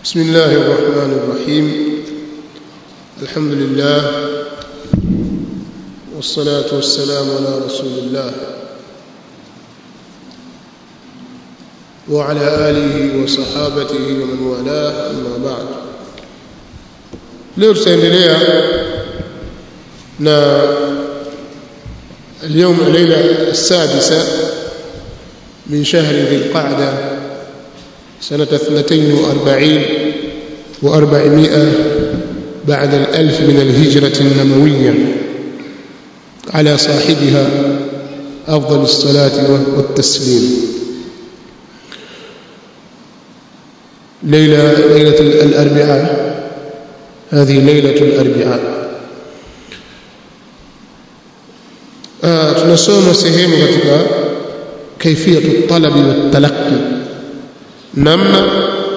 بسم الله الرحمن الرحيم الحمد لله والصلاة والسلام على رسول الله وعلى آله وصحابته ومن والاه أما بعد leo tutaendelea na اليوم الليلة السادسة من شهر ذي القعدة سنة اثنتين وأربعين وأربعمائة بعد الألف من الهجرة النبوية على صاحبها أفضل الصلاة والتسليم ليلة ليلة الأربعاء هذه ليلة الأربعاء آه tunasoma sehemu katika kaifiyatu talabi watalaqi namna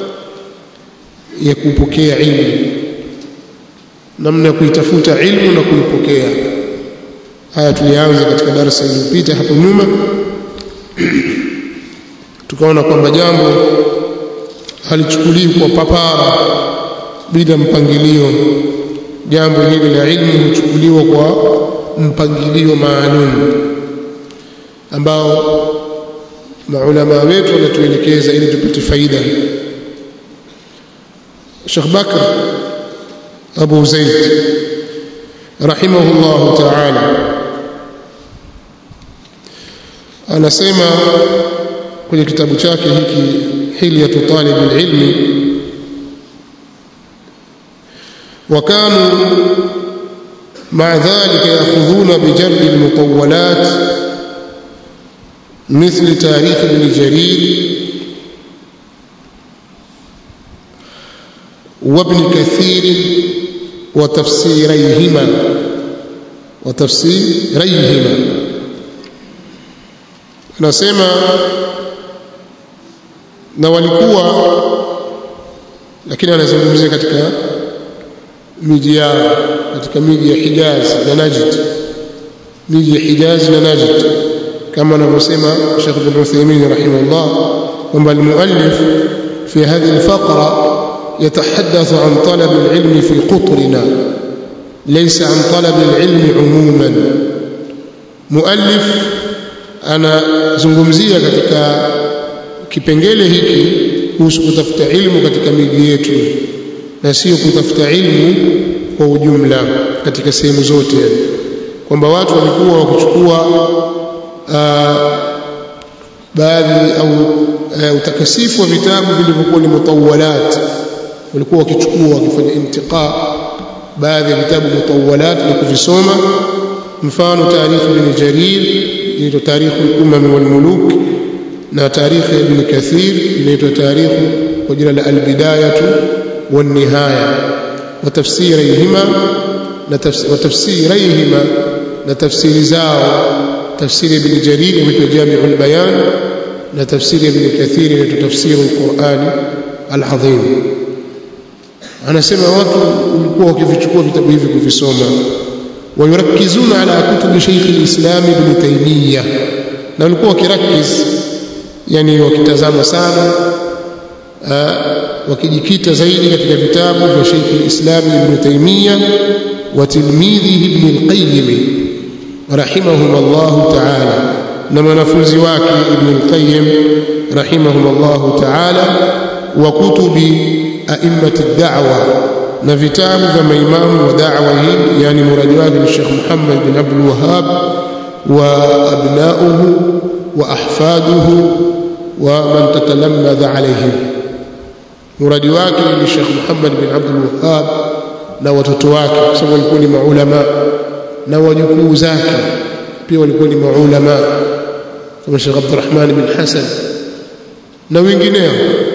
ya kupokea ilmu namna ya kuitafuta ilmu na kuipokea haya tulianza katika darasa iliyopita hapo nyuma tukaona kwamba jambo halichukuliwi kwa papara bila mpangilio jambo hili la ilmu huchukuliwa kwa mpangilio maalum ambao maulama wetu wanatuelekeza ili tupate faida Sheikh Bakr Abu Zaid rahimahullah ta'ala anasema kwenye kitabu chake hiki hilyatu talib alilmi وكانوا مع ذلك يأخذون بجلب المطولات مثل تاريخ ابن جرير وابن كثير وتفسيريهما وتفسيريهما nasema na walikuwa lakini anazungumzia katika miji yao katika miji ya Hijaz na Najd miji ya Hijaz na Najd كما نسمع الشيخ ابن عثيمين رحمه الله وما المؤلف في هذه الفقرة يتحدث عن طلب العلم في قطرنا ليس عن طلب العلم عموما مؤلف أنا zungumzia katika kipengele hiki kuhusu kutafuta ilmu katika miji yetu na sio kutafuta ilmu kwa ujumla katika sehemu zote kwamba watu walikuwa wakichukua baadhi au uh, utakasifu wa vitabu vilivyokuwa ni mutawalat walikuwa wakichukua wakifanya intiqa baadhi ya vitabu mutawalat na kuvisoma mfano tarikh ibn jarir inaitwa tarikh al-umam wal muluk na tarikh ibn kathir inaitwa tarikh kwa jina la al-bidayah wan nihaya wa tafsirihima na tafsirihima na tafsiri zao تفسير ابن جرير مثل جامع البيان لتفسير ابن كثير لتفسير القرآن العظيم anasema watu walikuwa wakivichukua vitabu hivi kuvisoma wayurakizuna ala kutubi Sheikh al-Islam Ibn Taymiyyah na walikuwa wakirakiz yani wakitazama sana wakijikita zaidi katika vitabu vya Sheikh al-Islam Ibn Taymiyyah wa tilmidhihi Ibn al-Qayyim رحمهم الله تعالى نما نفوزي واكي ابن القيم رحمهم الله تعالى وكتب أئمة الدعوة نفتاب كما إمام ودعوة يعني مراد واكي الشيخ محمد بن عبد الوهاب وأبناؤه وأحفاده ومن تتلمذ عليهم مراد واكي للشيخ محمد بن عبد الوهاب na watoto wake kwa sababu walikuwa ni maulama na wajukuu zake pia walikuwa ni maulama kama Sheikh Abdurrahman bin Hasan na wengineo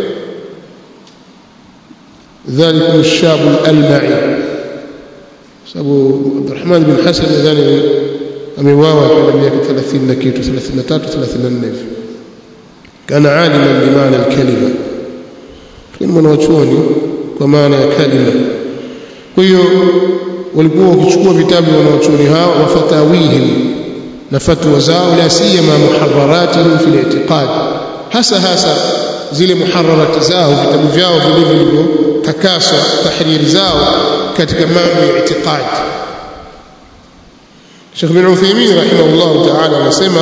ذلك الشاب الألمعي sababu Abdurrahman bin Hasan nadhani ameuawa kwa miaka 30 na kitu 33 34 hivi kana aliman bimaana alkalima lakini mwanachuoni kwa maana ya kalima kwa hiyo walikuwa wakichukua vitabu wanaochuoni hao wa fatawihim na fatwa zao la siyama muharraratihim fi al-i'tiqad hasa hasa zile muhararati zao vitabu vyao vile vilivyotakaswa tahriri zao katika mambo ya itikadi Sheikh bin Uthaymeen rahimahullah ta'ala anasema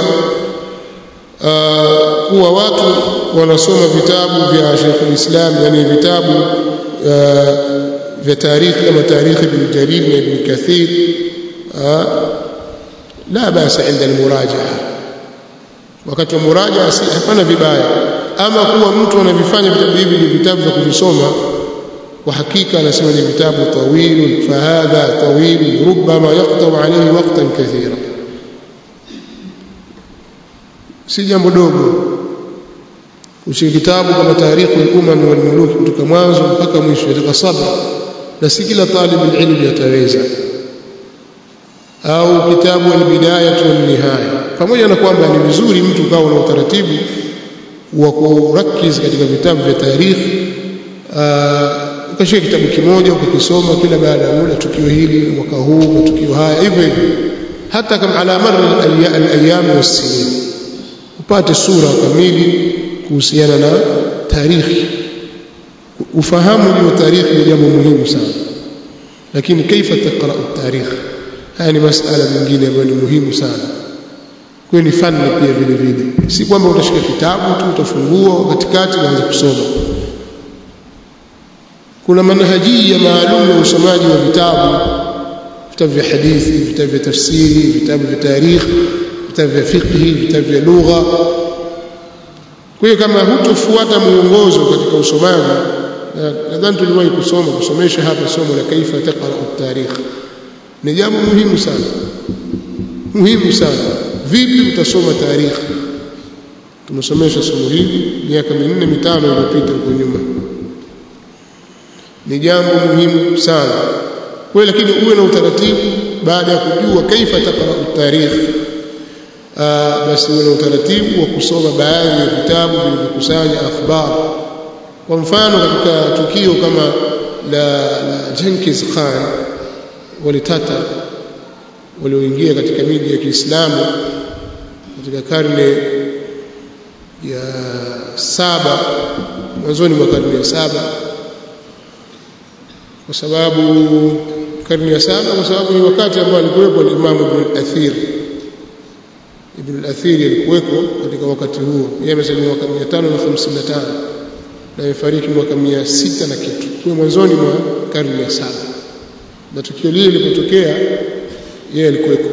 kuwa watu wanasoma vitabu vya Sheikh al-Islam yani vitabu vya tarikhi kama tarikhi ibn Jarir na ibn Kathir la basa inda al-murajaa wakati wa murajaa si hapana vibaya ama kuwa mtu anavifanya vitabu hivi ni vitabu vya kuvisoma kwa hakika anasema ni vitabu tawil fahadha tawil rubbama yaqta'u alayhi waqtan kathira si jambo dogo ushike kitabu kama tarikhu al-umam wal muluk kutoka mwanzo mpaka mwisho katika sabr na si kila talib ilmu yataweza au kitabu al-bidayah wal nihaya pamoja na kwamba ni vizuri mtu kawa na utaratibu wa kurakiz katika vitabu vya tarikhi ukashika kitabu kimoja ukakisoma kila baada ya muda tukio hili mwaka huu matukio haya hivyo hivyo hata kama ala marri al-ayyam was-sinin upate sura kamili kuhusiana na tarikhi ufahamu juu wa tarikhi ni jambo muhimu sana lakini kaifa taqra tarikh haya ni masala mengine ambayo ni muhimu sana kwa ni fani pia vile vile si kwamba utashika kitabu tu utafungua katikati uanze kusoma kuna manhajia maalum ya usomaji wa vitabu vitabu vya hadithi vitabu vya tafsiri vitabu vya tarikh vitabu vya fiqhi vitabu vya lugha kwa hiyo kama hutofuata muongozo katika usomaji nadhani tuliwahi kusoma kusomesha hapa somo la kaifa taqra at-tarikh ni jambo muhimu sana muhimu sana vipi utasoma tarikh tumesomesha somo hili miaka minne mitano iliyopita huko nyuma ni jambo muhimu sana kwa lakini uwe na utaratibu baada ya kujua kaifa taqra at-tarikh basi uwe na utaratibu wa kusoma baadhi ya vitabu vilivyokusanya akhbar kwa mfano katika tukio kama la, la Jenkins Khan walitata walioingia katika miji ya Kiislamu katika karne ya saba mwanzoni mwa karne ya saba kwa sababu karne ya saba kwa sababu ni wakati ambao alikuwepo al-Imam Ibn al-Athir Ibn al-Athir alikuweko katika wakati huo yeye amesema mwaka 555 na amefariki mwaka 600 na kitu kwa mwanzoni mwa karne ya saba na tukio lile lilipotokea yeye alikuweko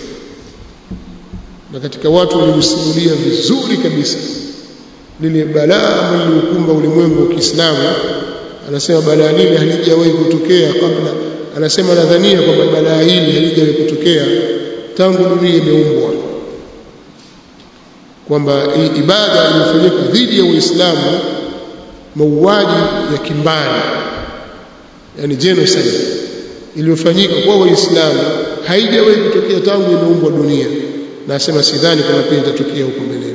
na katika watu walimsimulia vizuri kabisa lile balaa ambalo lilikumba ulimwengu wa Kiislamu anasema balaa lile halijawahi kutokea kabla anasema nadhania kwamba balaa hili halijawahi kutokea tangu dunia imeumbwa kwamba hii ibada iliyofanyika dhidi ya Uislamu mauaji ya kimbari yani genocide iliyofanyika kwa Waislamu haijawahi kutokea tangu imeumbwa dunia na asema sidhani kama pia itatokea huko mbeleni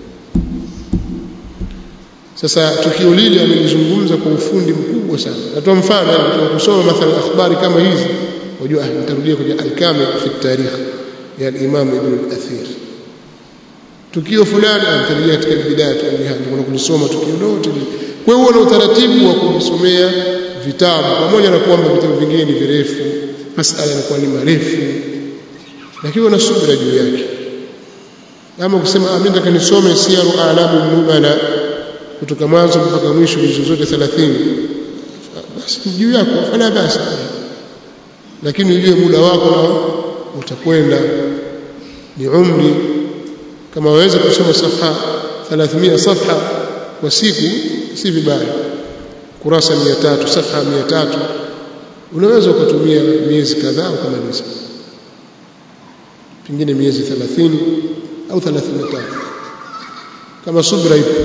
sasa tukio lile amelizungumza kwa ufundi mkubwa sana natoa mfano yani kusoma mathalan akhbari kama hizi unajua nitarudia kwenye al-kamil fi tarikh ya al-imam ibn al-athir tukio fulani anatarajia katika bidaya tu ni hadi kulisoma tukio lote kwa hiyo una utaratibu wa kujisomea vitabu pamoja na kwamba vitabu vingine ni virefu masala yanakuwa ni marefu lakini una subira juu yake kama kusema mimi nataka nisome siyaru alamu nubala kutoka mwanzo mpaka mwisho hizo zote 30 basi juu yako fanya basi lakini ujue muda wako na utakwenda ni umri kama waweza kusoma safha 300 safha kwa siku si vibaya kurasa 300 safha 300 unaweza ukatumia miezi kadhaa ukamaliza pengine miezi 30 au 35 kama subra ipo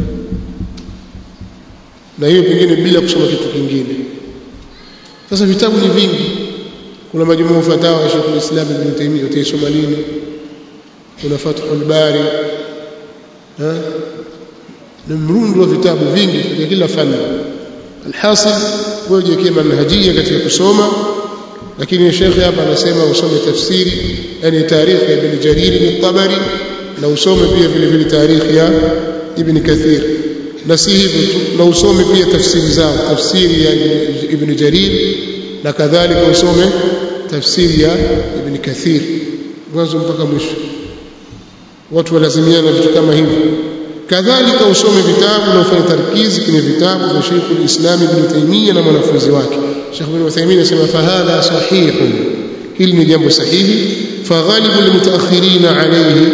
na hiyo pengine bila kusoma kitu kingine sasa vitabu ni vingi kuna majumuu fatawa ya Sheikh al-Islam Ibn Taymiyyah utaisoma lini kuna Fathul Bari ha na mrundo wa vitabu vingi katika kila fani alhasil wewe jiwekee manhajia katika kusoma lakini Sheikh hapa anasema usome tafsiri yani tarikhi ya Ibn Jarir al-Tabari na usome pia vile vile tarikhi ya Ibn Kathir na si hivyo tu na usome pia tafsiri zao tafsiri ya ibn jarir na kadhalika usome tafsiri ya ibn kathir mwanzo mpaka mwisho watu walazimiana vitu kama hivyo kadhalika usome vitabu na ufanye tarkizi kwenye vitabu vya Sheikh al-Islam Ibn Taymiyyah na mwanafunzi wake Sheikh Ibn Uthaymeen anasema fahadha sahihun hili ni jambo sahihi faghalibu almutaakhirina alayhi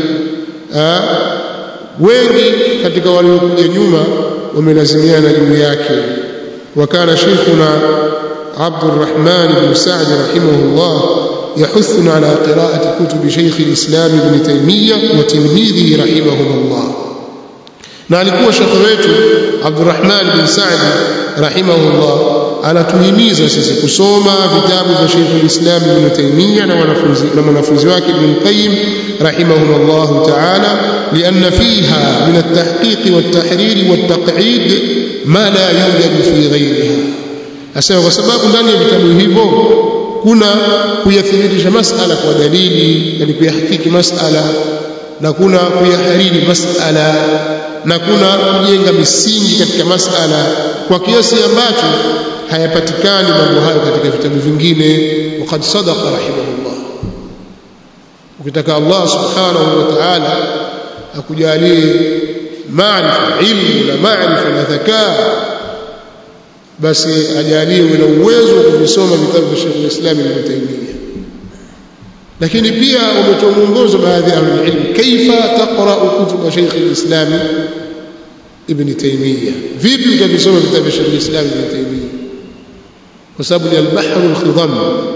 wengi katika waliokuja nyuma wamelazimiana juu yake wakana sheikhuna عبد الرحمن بن سعد رحمه الله يحثنا على قراءة كتب شيخ الإسلام ابن تيمية وتلميذه رحمهم الله na alikuwa shekhe wetu Abdurrahman bin Saadi rahimahullah anatuhimiza sisi kusoma vitabu vya Sheikh al-Islam Ibn Taymiyyah na wanafunzi na mwanafunzi wake Ibn Qayyim rahimahullah ta'ala lianna fiha min at-tahqiq wat-tahrir wat-taq'id ma la yujad fi ghayriha asema kwa sababu ndani ya vitabu hivyo kuna kuyathibitisha masala kwa dalili yani kuyahakiki masala na kuna kuyahariri masala na kuna kujenga misingi katika masala kwa kiasi ambacho hayapatikani mambo hayo katika vitabu vingine waqad sadaqa rahimahullah ukitaka Allah subhanahu wa ta'ala akujalie maarifa ilmu na maarifa na dhakaa basi ajaliwe na uwezo wa kuvisoma vitabu vya Sheikh al-Islam Ibn Taymiyyah lakini pia umetoa mwongozo baadhi ya ilmu kaifa taqra kutub Sheikh al-Islam Ibn Taymiyyah vipi utavisoma vitabu vya Sheikh al-Islam Ibn Taymiyyah kwa sababu ni al-bahr al-khidam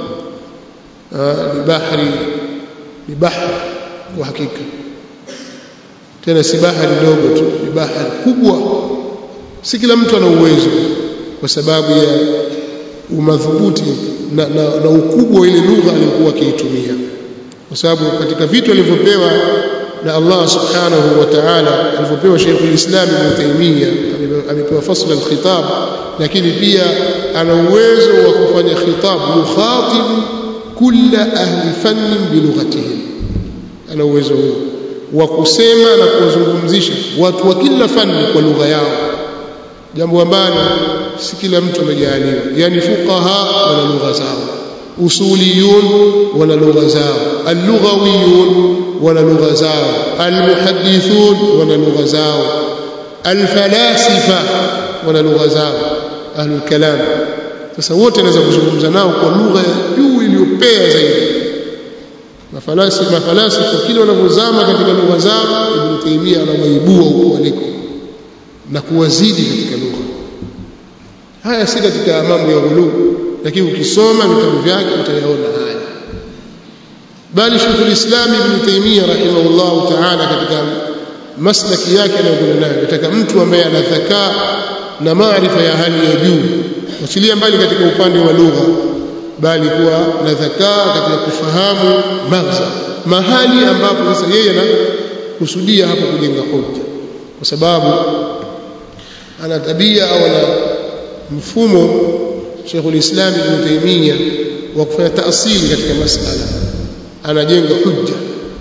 ni bahari ni bahari kwa hakika tena si bahari ndogo tu ni bahari kubwa si kila mtu ana uwezo kwa sababu ya umadhubuti na, na, na ukubwa wa ile lugha aliyokuwa akiitumia kwa sababu katika vitu alivyopewa na Allah subhanahu wa ta'ala alivyopewa Sheikh al-Islam Ibn Taymiyyah amepewa fasl al-khitab lakini pia ana uwezo wa kufanya khitab mukhatib kulla ahli fannin bilughatihim ana uwezo huo wa kusema na kuwazungumzisha watu wa kila fani kwa lugha yao jambo ambalo si kila mtu amejaliwa yani fuqaha wana lugha zao usuliyun wana lugha zao allughawiyun wana lugha zao almuhaddithun wana lugha zao alfalasifa wana lugha zao ahlul kalam sasa wote naweza kuzungumza nao kwa lugha ya juu iliyopea zaidi mafalasifa mafalasifa kile wanavyozama katika lugha zao ibn Taymiyyah anawaibua huko waliko na kuwazidi katika lugha haya si katika mambo ya ghuluu lakini ukisoma vitabu vyake utayaona haya bali Sheikh al-Islam Ibn Taymiyyah rahimahullah ta'ala katika maslaki yake anayokwenda nayo nataka mtu ambaye ana dhakaa na maarifa ya hali ya juu wachilia mbali katika upande wa lugha bali kuwa na dhakaa katika kufahamu maghza mahali ambapo sasa yeye anakusudia hapo kujenga hoja kwa sababu ana tabia au ana mfumo Sheikh al-Islam Ibn Taymiyyah wa kufanya taasili katika masala anajenga hujja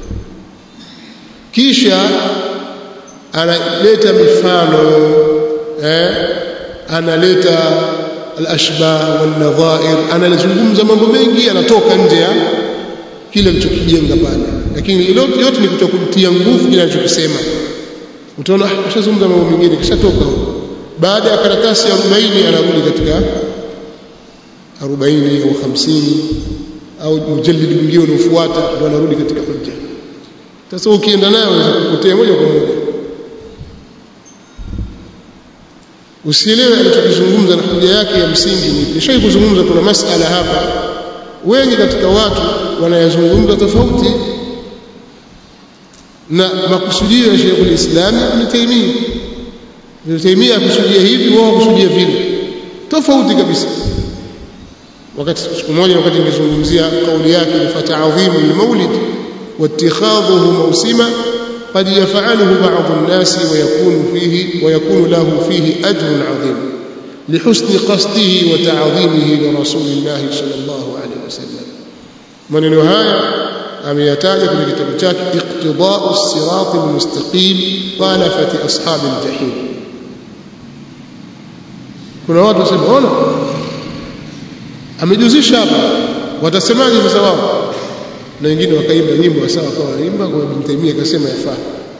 kisha analeta mifano eh analeta al-ashbah wal-nadha'ir analizungumza mambo mengi anatoka nje ya kile alichokijenga pale lakini yote ni kutokumtia nguvu kile alichokisema utaona ashazungumza mambo mengine kisha toka huko baada ya karatasi ya 40 anarudi katika 40 au 50 au mjallid mwingine unaofuata ndio anarudi katika hujja sasa ukienda nayo unaweza kupotea moja kwa moja usielewe alichokizungumza na hoja yake ya msingi ni nishai kuzungumza kuna masala hapa wengi katika watu wanayazungumza tofauti na makusudio ya Sheikh al-Islam Ibn Taymiyyah Ibn Taymiyyah akusudia hivi wao wakusudia vile tofauti kabisa wakati siku moja wakati nilizungumzia kauli yake fata'adhimu al-maulid واتخاذه موسما قد يفعله بعض الناس ويكون فيه ويكون له فيه أجر عظيم لحسن قصده وتعظيمه لرسول الله صلى الله عليه وسلم maneno haya ameyataja kwenye kitabu chake iqtida'u as-sirat al-mustaqim khalafati ashab al-jahim kuna watu wasema ona amejuzisha hapa watasemaje sasa wao na wengine wakaimba nyimbo sawa kwa wanaimba kwa Ibn Taymiyyah akasema yafaa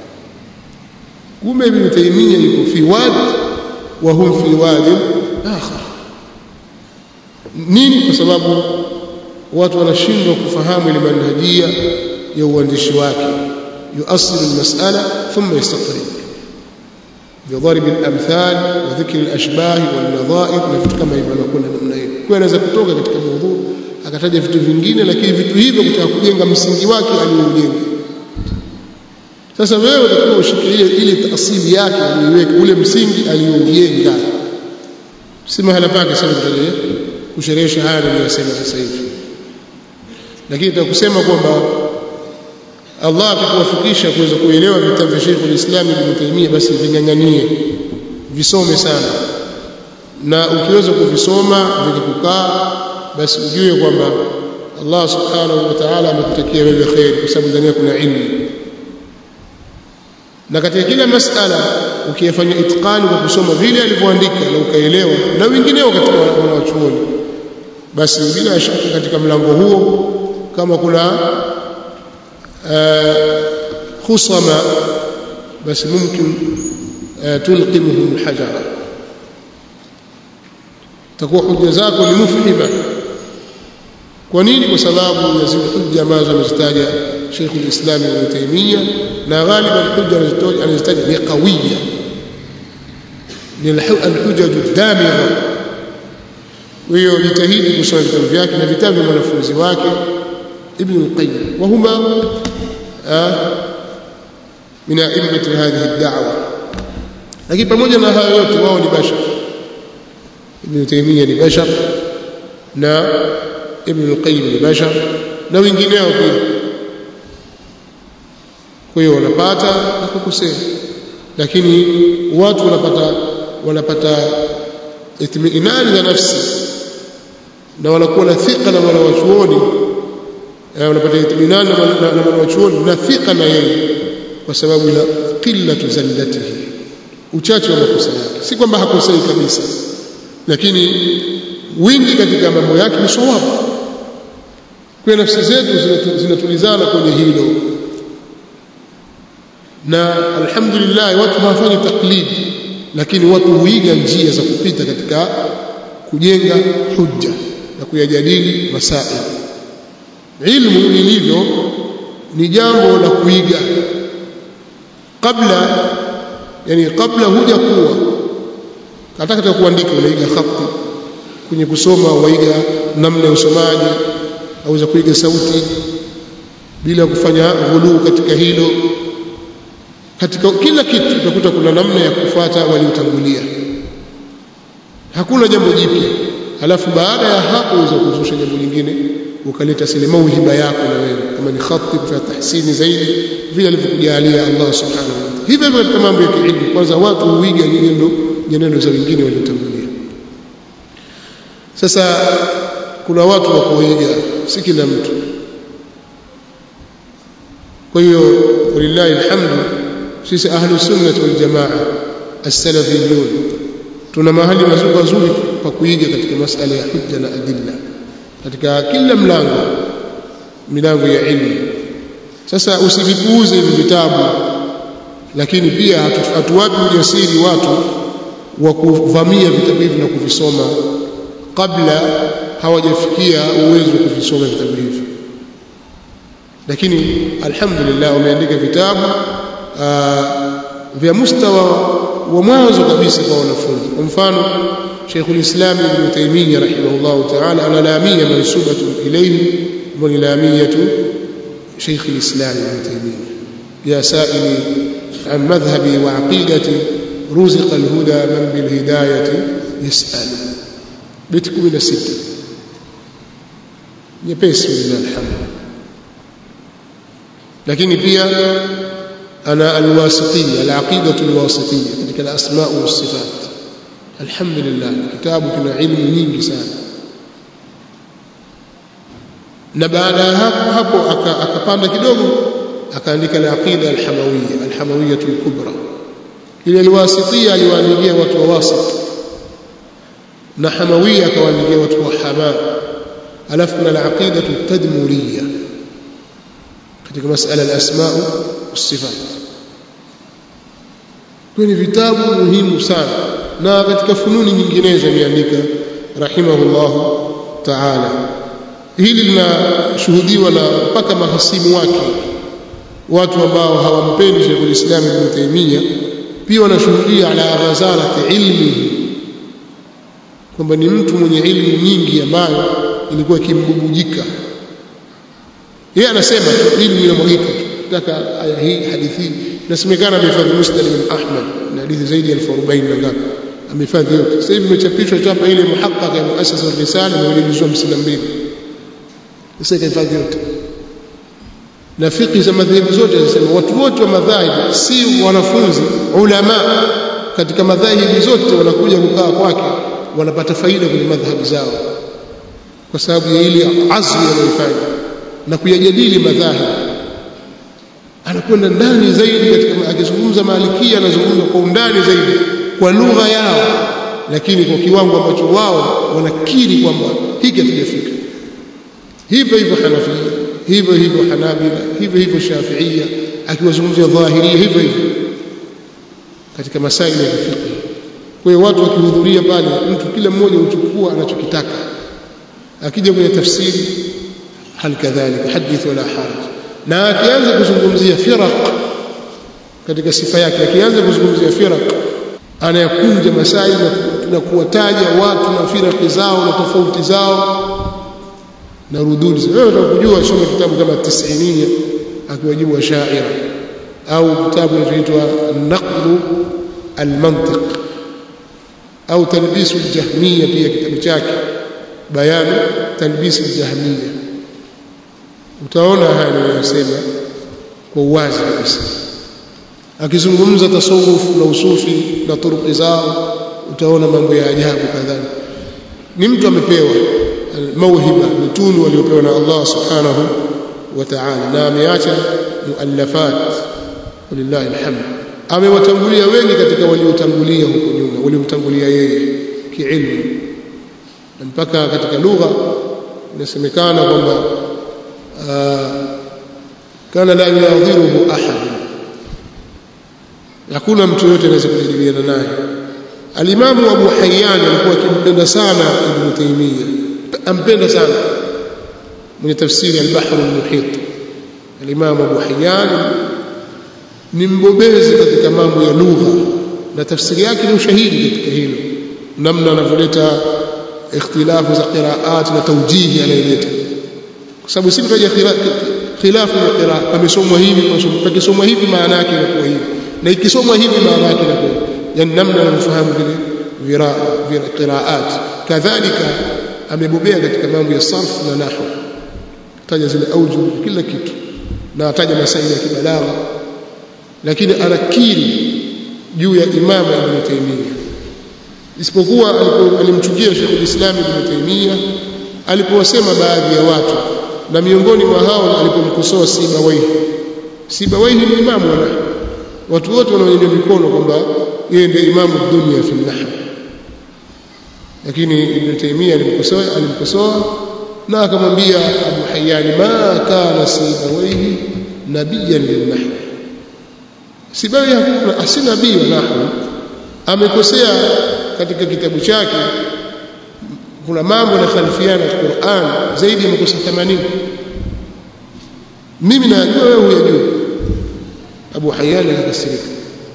kumbe Ibn Taymiyyah yuko fi wadi wa hum fi wadi akhar nini kwa sababu watu wanashindwa kufahamu ile manhajia ya uandishi wake yuasilu almas'ala thumma yastaqrib بضرب الامثال وذكر الاشباه والنظائر na vitu kama hivyo anakwenda namna hiyo kwa anaweza kutoka katika mada akataja vitu vingine lakini vitu hivyo kutaka kujenga msingi wake aliyoujenga sasa wewe utakuwa ushike ile ile asili yake uiweke ule msingi aliyoujenga si mahala pake sasa tutaje kusherehesha haya niliyosema sasa hivi lakini tutakusema kwamba Allah akikuwafikisha kuweza kuelewa vitabu vya Sheikh al-Islam Ibn Taymiyyah basi vinyang'anie visome sana na ukiweza kuvisoma vikikukaa basi ujue kwamba Allah subhanahu wa ta'ala amekutakia wewe khair kwa sababu ndani kuna ilmu na katika kila masala ukiyafanya itqani kwa kusoma vile alivyoandika na ukaelewa na wengineo katika wanawachuoni basi bila shaka katika mlango huo kama kuna khusama basi mumkin tulqimuhum hajara takuwa hujja zako ni mufhima kwa nini kwa sababu ya zile hujja ambazo amezitaja Sheikh al-Islam Ibn Taymiyyah na ghaliban hujja anazitaja ni qawiya ni al-hujja ad-damigha hiyo jitahidi kusoma vitabu vyake na vitabu vya mwanafunzi wake Ibn al-Qayyim wa huma min a'immati hadhihi ad-da'wa lakini pamoja na hayo yote wao ni bashar Ibn Taymiyyah ni bashar na Ibn al-Qayyim ni bashar na wengineo pia kwa hiyo wanapata na kukosea lakini watu wanapata wanapata itminani ya nafsi na wanakuwa na thika na wanawachuoni wanapata itminani na wanawachuoni na thika na yeye kwa sababu ya qillatu zallatihi uchache wa makosa yake si kwamba hakosei kabisa lakini wingi katika mambo yake ni sawabu kwa nafsi zetu zinatulizana kwenye hilo na alhamdulillah watu hawafanyi taklidi lakini watu huiga njia za kupita katika kujenga hujja na kuyajadili masail ilmu ilivyo ni jambo la kuiga kabla yani kabla huja kuwa hata katika kuandika unaiga khati kwenye kusoma waiga namna ya usomaji auza kuiga sauti bila kufanya ghuluu katika hilo katika kila kitu utakuta kuna namna ya kufuata waliotangulia hakuna jambo jipya alafu baada ya hapo uweza kuzusha jambo lingine ukaleta sile mauhiba yako na wewe kama ni khati kwa tahsini zaidi vile alivyokujalia Allah subhanahu wa ta'ala hivyo hivyo katika mambo ya kiilmu kwanza watu huiga nyenendo nyenendo za wengine waliotangulia sasa kuna watu wa kuiga si kila mtu kwa hiyo walillahi alhamdu sisi ahlu sunnah wal jamaa as-salafiyun tuna mahali mazuri mazuri pa kuiga katika masala ya hujja na adilla katika kila mlango milango ya ilmu sasa usivipuuze hivi vitabu lakini pia hatuwapi ujasiri watu wa kuvamia vitabu hivi na kuvisoma kabla hawajafikia uwezo wa kuvisoma vitabu hivi lakini alhamdulillah wameandika vitabu vya mustawa wa mwanzo kabisa kwa wanafunzi kwa mfano Sheikh al-Islam Ibn Taymiyyah rahimahullah ta'ala ana lamia mansubatu ilayhi wa lamiyatu Sheikh al-Islam Ibn Taymiyyah ya sa'ili an madhhabi wa aqidati ruziqa al-huda man bil hidayati yas'al bit 16 nyepesi lillahi alhamd lakini pia أنا الواسطية العقيدة الواسطية تلك الأسماء والصفات الحمد لله كتاب كنا علم nyingi sana na baada ya hapo hapo akapanda kidogo akaandika al-aqida al-hamawiyya al-hamawiyya al-kubra ile al-wasitiyya aliwaandikia watu wa wasit na Hamawia akawaandikia watu wa Hama alafu kuna al-aqida at-tadmuriyya katika masala al-asma was-sifat kwenye vitabu muhimu sana na katika fununi nyinginezo ameandika rahimahullahu ta'ala hili linashuhudiwa na mpaka mahasimu wake watu ambao hawampendi Sheikh al-Islam Ibn Taymiyyah pia wanashuhudia ala ghazalati ilmi kwamba ni mtu mwenye ilmu nyingi ambayo ilikuwa ikimbubujika yeye anasema ilmu inamwagika taka aya hii hadithi hii nasemekana amehifadhi Musnad bin Ahmad na hadithi zaidi ya 1040 na ngapi amehifadhi yote sasa hivi imechapishwa chapa ile muhaqqaq ya muassasa risala na ilijuzwa 52 sasa ikahifadhi yote na fiqh za madhehebu zote zinasema watu wote wa madhahibu si wanafunzi ulama katika madhahibu zote wanakuja kukaa kwake wanapata faida kwenye madhhabu zao kwa sababu ya ile azmi anayofanya na kuyajadili madhahibu anakwenda ndani zaidi katika akizungumza malikia anazungumza kwa undani zaidi kwa lugha yao lakini kwa kiwango ambacho wao wanakiri kwamba hiki hakijafika hivyo hivyo Hanafia hivyo hivyo Hanabila hivyo hivyo Shafiia akiwazungumzia dhahiria hivyo hivyo katika masaili ya fiqh kwa hiyo watu wakihudhuria pale mtu kila mmoja uchukua anachokitaka akija kwenye tafsiri hal kadhalika hadith wala haraj na akianza kuzungumzia firaq katika sifa yake akianza kuzungumzia firaq anayakunja masaili na kuwataja watu na firaqi zao na tofauti zao na rududi wewe utakujua soma kitabu kama tisiniya akiwajibu washaira au kitabu kinachoitwa naqdu almantiq au talbisu aljahmiya pia kitabu chake bayanu talbisu aljahmiya utaona haya ninayosema kwa uwazi kabisa akizungumza tasawuf na usufi na turuki zao utaona mambo ya ajabu kadhalika ni mtu amepewa mauhiba ni tunu waliopewa na Allah subhanahu wa ta'ala na ameacha muallafat walillahi alhamd amewatangulia wengi katika waliotangulia huko nyuma waliomtangulia yeye kiilmu na mpaka katika lugha inasemekana kwamba kana la yadhiruhu ahad hakuna mtu yote anaweza kujadiliana naye alimamu Abu Hayyan alikuwa akimpenda sana Ibn Taymiyyah ampenda sana mwenye tafsiri al-Bahr al-Muhit al-Imam Abu Hayyan ni mbobezi katika mambo ya lugha na tafsiri yake ni ushahidi katika hilo namna anavyoleta ikhtilafu za qiraat na tawjihi anayoleta kwa sababu si mtaja khilafu ya qiraat amesomwa hivi kwa pakisomwa hivi maana yake inakuwa hivi na ikisomwa hivi maana yake inakuwa yani namna anavyofahamu vile vira qiraat kadhalika amebobea katika mambo ya sarf na nahwu taja zile auju kila kitu na ataja masaili ya kibalagha lakini anakiri juu ya imama Ibn Taymiyyah isipokuwa alimchukia Sheikh al-Islam Ibn Taymiyyah alipowasema baadhi ya watu na miongoni mwa hao alipomkosoa Sibawaihi Sibawaihi ni imamu wa nahwu watu wote wanaonyesha mikono kwamba yeye ndiye imamu dunia fi nahwu lakini Ibn Taymiyyah alimkosoa alimkosoa na akamwambia Abu Hayyan ma kana Sibawaihi nabiyan lilnahw Sibawaihi hakuna asi nabii wa nahwu amekosea katika kitabu chake kuna mambo yanahalifiana na Qur'an zaidi ya makosa 80 mimi najua wewe huyajua Abu Hayyan akakasirika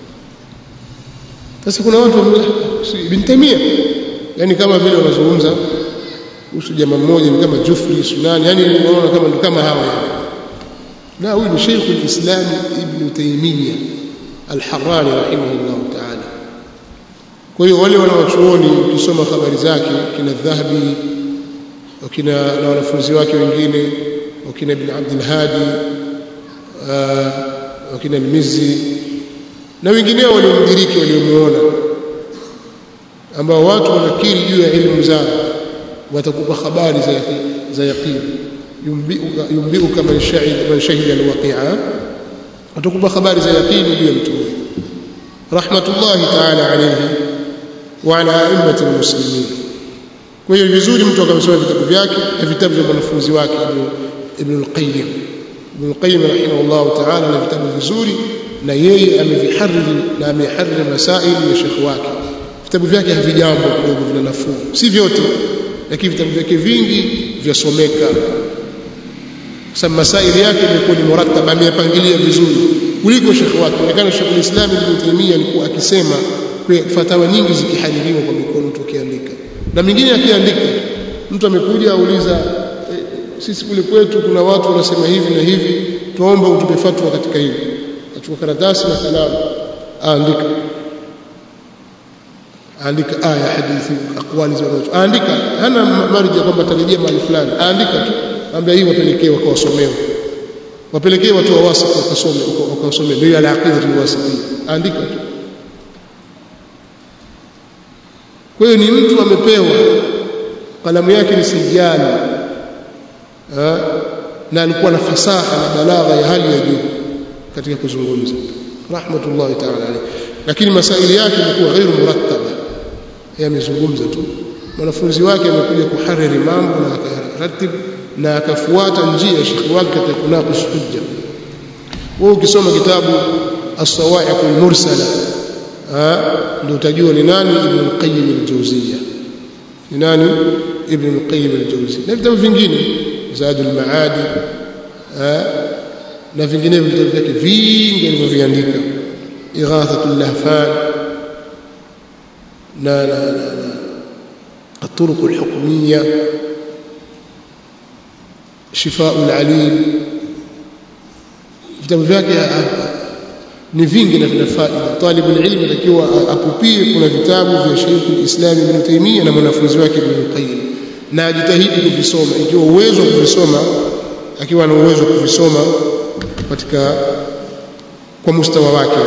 sasa kuna watu Ibn Taymiyyah yani kama vile wanazungumza kuhusu jamaa mmoja ni kama Jufri Sunani yani unaona kama kama hawa na huyu ni Sheikh al-Islam Ibn Taymiyyah al-Harrani rahimahullah ta'ala kwa hiyo wale wanawachuoni ukisoma habari zake kina Dhahabi wakina na wanafunzi wake wengine wakina Ibn Abdul Hadi wakina al-Mizzi na wengineo waliomdiriki waliomuona ambao watu wanakiri juu ya elimu zao watakupa habari za za yaqini yumbiuka yumbiuka man shahida man shahida alwaqi'a watakupa habari za yaqini juu ya mtu rahmatullahi ta'ala alayhi wa ala a'immati almuslimin kwa hiyo vizuri mtu akasoma vitabu vyake na vitabu vya mwanafunzi wake Ibn al-Qayyim Ibn al-Qayyim rahimahullah ta'ala na vitabu vizuri na yeye amevihariri na amehariri masaili ya shekhi wake vitabu vyake havijambo kidogo vina nafuu si vyote lakini vitabu vyake vingi vyasomeka sasa masaili yake imekuwa ni murattaba ameyapangilia vizuri kuliko shekhi wake inaonekana Sheikh al-Islam Ibn Taymiyyah alikuwa akisema fatawa nyingi zikihaririwa kwa mikono tukiandika na mingine akiandika mtu amekuja auliza e, sisi kule kwetu kuna watu wanasema hivi na hivi tuomba utupe fatwa katika hili achukua karatasi na kalamu aandika aandika aya hadithi aqwali za watu aandika hana marja kwamba tarejea mahali fulani aandika tu ambia hii wapelekee wakawasomea wapelekee watu wa wasif wakasome wakasome ndio ala aqida alwasiti andika tu kwa hiyo ni mtu amepewa kalamu yake ni sijali na alikuwa na fasaha na balagha ya hali ya juu katika kuzungumza rahmatullahi ta'ala alayhi lakini masaili yake yalikuwa ghairu murattaba yamezungumza tu mwanafunzi wake amekuja kuhariri mambo na akaratibu na akafuata njia ya shekhi wake katika kunaqish hujja wewe ukisoma kitabu as-sawa'iq al-mursala ndio utajua ni nani ibn al-qayyim al-jawziyya ni nani ibn al-qayyim al-jawziyya na vitabu vingine zad al-maadi na vinginevyo vitabu vyake vingi alivyoviandika ighathatul lahfan na na na الطرق الحكميه شفاء العليل vitabu vyake ni vingi na vina faida talibu ilmu atakiwa apupie kuna vitabu vya Sheikh al-Islam Ibn Taymiyyah na mwanafunzi wake Ibn Qayyim na ajitahidi kuvisoma ikiwa uwezo wa kuvisoma akiwa na uwezo wa kuvisoma katika kwa mustawa wake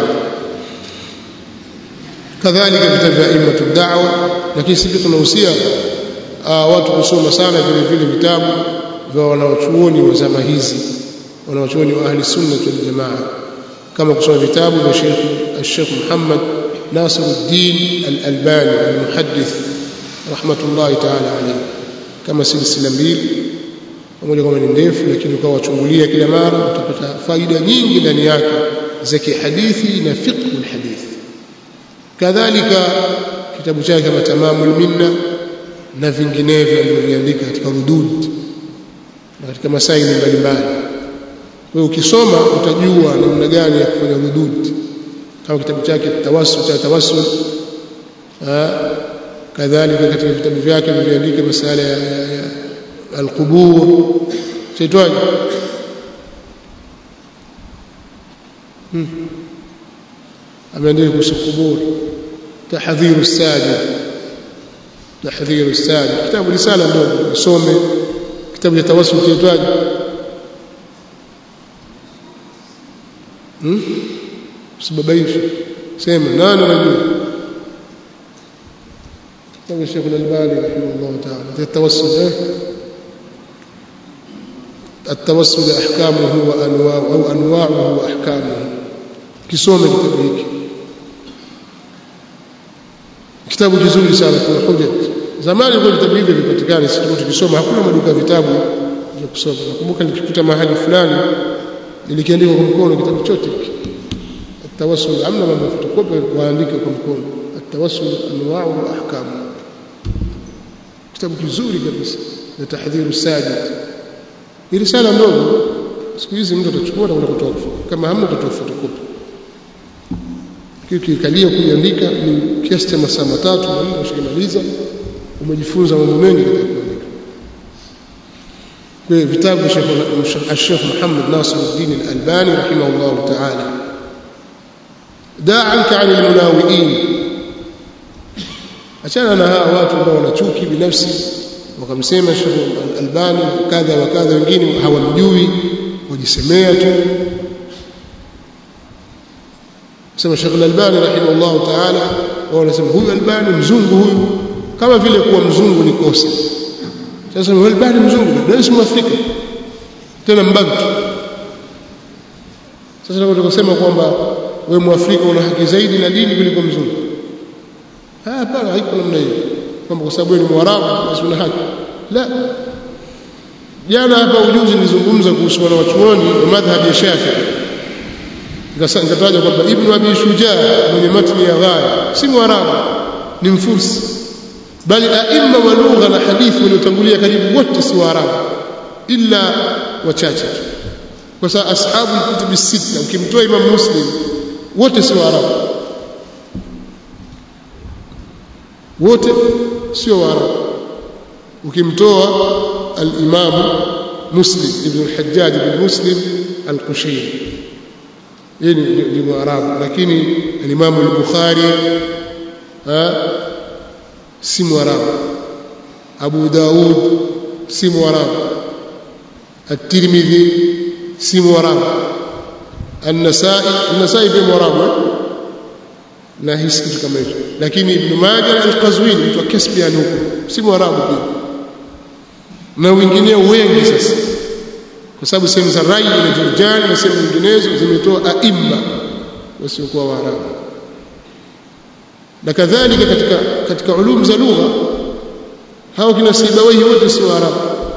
kadhalika vitabu vya imatu da'wa lakini sisi tunahusia watu kusoma sana vile vile vitabu vya wanawachuoni wa zama hizi wanawachuoni wa ahli sunna wal jamaa kama kusoma vitabu vya Sheikh Sheikh Muhammad Nasiruddin Al-Albani al-muhaddith rahmatullahi ta'ala alayhi kama silsila mbili pamoja kama ni ndefu lakini ukawa wachungulia kila mara utapata faida nyingi ndani yake za kihadithi na fiqh al-hadith kadhalika kitabu chake kama tamamul minna na vinginevyo alivyoandika katika rudud na katika masaili mbalimbali kwa hiyo ukisoma utajua namna gani ya kufanya rudud kama kitabu chake tawassul cha tawassul kadhalika katika vitabu vyake vilivyoandika masuala ya, ya, ya alqubur chaitwaje hmm. ameandika kuhusu kubur tahdhiru sajid tahdhiru sajid kitabu risala ndogo usome kitabu cha tawassul chaitwaje hmm? usibabaishi sema nani anajua kitabu Sheikh Al-Albani rahimahullah ta'ala التوسل eh التوسل احكامه وانواعه او انواعه واحكامه kisome kitabu hiki kitabu kizuri sana kuna hoja zamani kwa vitabu hivi vipatikana sisi tukisoma hakuna maduka ya vitabu vya kusoma nakumbuka nikikuta mahali fulani nilikiandika kwa mkono kitabu chote التوسل amna mambo fotokopi waandike kwa mkono التوسل انواعه واحكامه kitabu kizuri kabisa na tahdhiru sajid ni risala ndogo siku hizi mtu atachukua na kwenda kutoa kama hamna utatoa fotokopi kikalia kuiandika ni kiasi cha masaa matatu na nne ushikimaliza umejifunza mambo mengi katika kuandika kwa vitabu vya Sheikh Muhammad Nasiruddin Al-Albani rahimahullah ta'ala da'anka 'anil munawi'in achana na hawa watu ambao wana chuki binafsi wakamsema Sheikh Al-Albani kadha wa kadha wengine hawamjui wajisemea tu sema Sheikh Al-Albani rahimahullah ta'ala wao wanasema huyu Albani mzungu huyu kama vile kuwa mzungu ni kosa sasa huyu Albani mzungu ndio si Mwafrika tena mbantu sasa nataka kusema kwamba wewe Mwafrika una haki zaidi na dini kuliko mzungu hapana haiko namna hiyo kwamba kwa sababu ni mwarabu basi una haki la jana hapa ujuzi nilizungumza kuhusu wanawachuoni wa madhhabi ya Shafi'i nikataja kwamba Ibn Abi Shujaa mwenye matni ya Ghaya si mwarabu ni mfusi bali aima wa lugha na hadithi waliotangulia karibu wote si waarabu illa wachache tu kwa sababu ashabu kutubi sita ukimtoa Imam Muslim wote si waarabu wote sio waarabu ukimtoa al-Imam Muslim ibn al-Hajjaj ibn Muslim al-Qushayri yeye ni mwarabu lakini al-Imam al-Bukhari si mwarabu Abu Daud si mwarabu At-Tirmidhi si mwarabu An-Nasa'i An-Nasa'i pia mwarabu na hisi kitu kama hicho lakini Ibn Majah al-Qazwini mtu wa Caspian huko si mwarabu pia na wengineo wengi sasa kwa sababu sehemu za Rai na Jurjani na sehemu nyinginezo zimetoa aima wasiokuwa waarabu na kadhalika katika katika ulum za lugha hao kina Sibawaihi wote si waarabu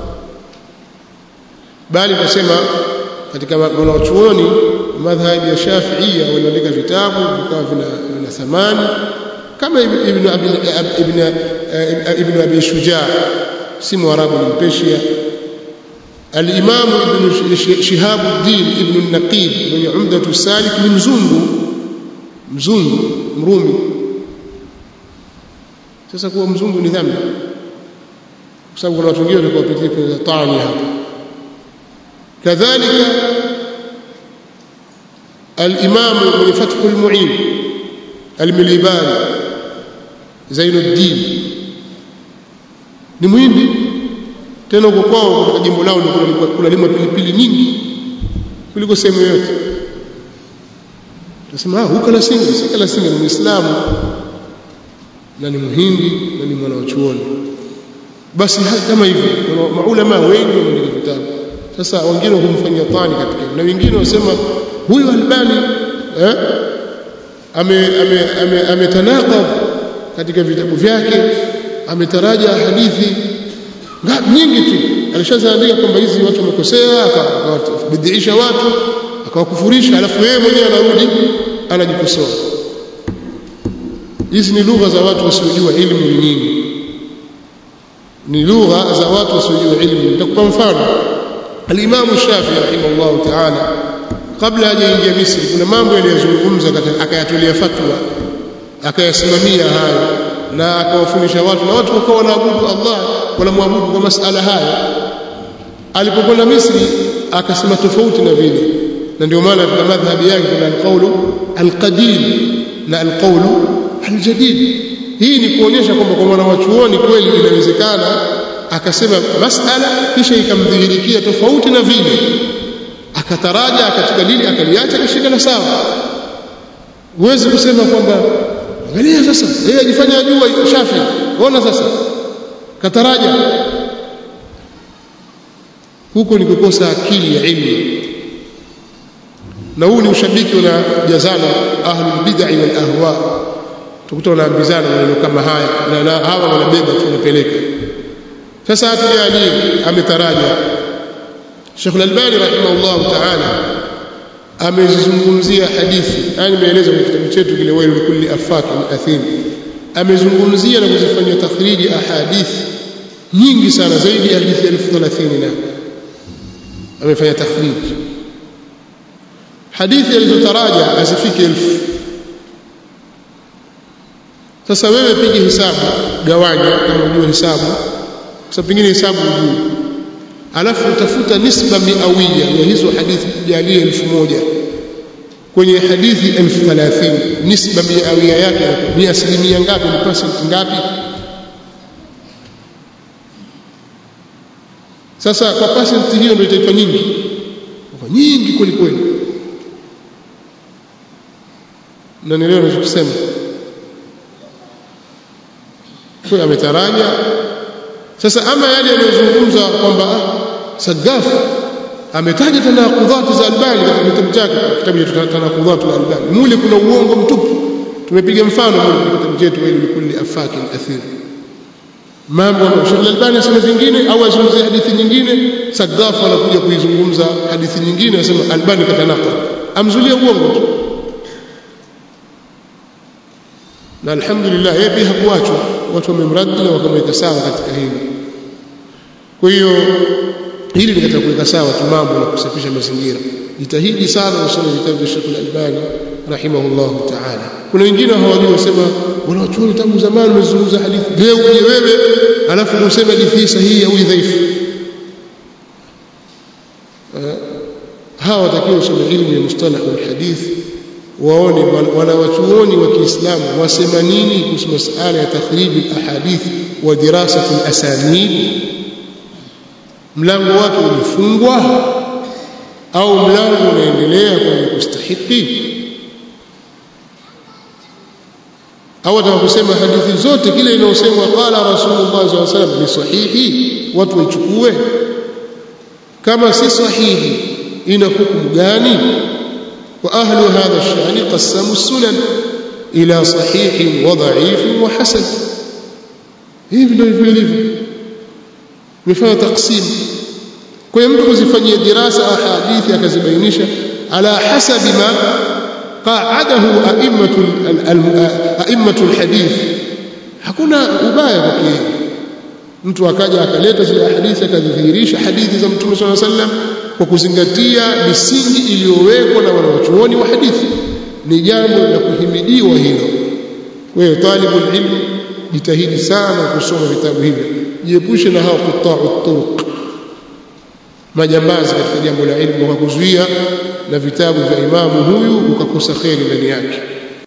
bali nasema katika wanachuoni madhhabi ya Shafi'ia waliandika vitabu vikawa vina, vina thamani kama ibn abi ibn ibn abi shujaa si mwarabu ni mpeshia al-imam ibn shihabuddin ibn an-naqib mwenye umdatu salik ni mzungu mzungu mrumi sasa kuwa mzungu ni dhambi kwa sababu kuna watu wengine walikuwa wapitia kwenye tani hapa kadhalika الإمام من فتح المعين المليبان زين الدين ni mwindi tena uko kwao katika jimbo lao ni kunalimwa pilipili nyingi kuliko sehemu yoyote tunasema ah huko Lasinga si kala Lasinga ni Muislamu na ni mhindi na ni mwanachuoni basi kama hivyo maulama wengi wameandika vitabu sasa wengine humfanyia tani katika na wengine wasema huyu Albani eh ame ametanaqab ame, ame katika vitabu vyake ametaraja hadithi ngapi nyingi tu alishazaandika kwamba hizi watu wamekosea akawabidhiisha watu akawakufurisha alafu yeye mwenyewe anarudi anajikosoa hizi ni lugha za watu wasiojua elimu nyingi ni lugha za watu wasiojua elimu nitakupa mfano al-Imam Shafi'i rahimahullah ta'ala kabla hajaingia Misri kuna mambo yaliyozungumza akayatolea fatwa akayasimamia hayo na akawafundisha watu na watu wakawa wanaabudu Allah wanamwabudu kwa masala haya alipokwenda Misri akasema tofauti na vile na ndio maana tuna madhhabi yake kuna alqaulu alqadim na alqaulu aljadid hii ni kuonyesha kwamba kwa mwana wachuoni kweli inawezekana akasema masala kisha ikamdhihirikia tofauti na vile akataraja katika dini akaliacha akashika na sawa huwezi kusema kwamba angalia sasa yeye ajifanya ajua Shafi ona sasa kataraja huko ni kukosa akili ya ilmu na huu ni ushabiki unajazana ahlul bid'ah wal ahwa tukuta wanaambizana maneno kama haya na, na hawa wanabeba tunapeleka sasa hatujali ametaraja Sheikh Al-Albani rahimahullah ta'ala amezungumzia hadithi yani nimeeleza kwenye kitabu chetu kile wailu kulli afak athim amezungumzia na kuzifanyia takhriji ahadithi nyingi sana zaidi ya hadithi 1030 na amefanya takhriji hadithi alizotaraja asifike elfu sasa wewe piga hesabu gawanya kama unajua hesabu kwa sababu pengine hesabu hujui alafu utafuta nisba miawia ya hizo hadithi jalie elfu moja kwenye hadithi elfu thalathini nisba miawia yake ni asilimia ngapi ni percent ngapi sasa kwa percent hiyo ndio itaitwa nyingi kwa nyingi kweli kweli na nielewa ninachosema kwa ametaraja sasa ama yale yanayozungumza kwamba Sagaf ametaja tanaqudhat za Albani katika kitabu chake kitabu cha tanaqudhat za Albani mule kuna uongo mtupu tumepiga mfano mule katika kitabu chetu ili kulli afakin athir mambo Sheikh Al-Albani asema vingine au azungumzie hadithi nyingine Sagafu anakuja kuizungumza hadithi nyingine anasema Albani katanaka amzulia uongo tu na alhamdulillah yeye pia hakuachwa watu wamemradi na wakamweka sawa katika hili kwa hiyo hili ni katika kuweka sawa tu mambo na kusafisha mazingira jitahidi sana usome vitabu vya Sheikh Al-Albani rahimahullahu ta'ala kuna wengine hawajui wasema wanachuoni tangu zamani wamezungumza hadithi leo uje wewe alafu useme hadithi hii sahihi au dhaifu hawa watakiwa usome ilmu ya mustalah alhadith waone wanawachuoni wa Kiislamu wasema nini kuhusu masuala ya takhrib alahadith wa dirasat alasanid mlango wake ulifungwa au mlango unaendelea kwenye kustahiki au atakaposema hadithi zote kile inayosemwa qala rasulullah sallallahu alaihi wasallam ni sahihi watu waichukue kama si sahihi ina hukumu gani wa ahlu hadha ash-shani qassamu sunan ila sahih wa dha'if wa hasan hivi ndio vilivyo mifano taksim kwa hiyo mtu kuzifanyia dirasa ahadithi akazibainisha ala hasabi ma قاعده أئمة أئمة الحديث hakuna ubaya kwake mtu akaja akaleta zile hadithi akadhihirisha hadithi za mtume swalla sallam kwa kuzingatia misingi iliyowekwa na wanawachuoni wa hadithi ni jambo la kuhimidiwa hilo kwa hiyo talibul ilm jitahidi sana kusoma vitabu hivyo jiepushe na hao quta'u turuq majambazi katika jambo la ilmu wakakuzuia na vitabu vya imamu huyu ukakosa kheri ndani yake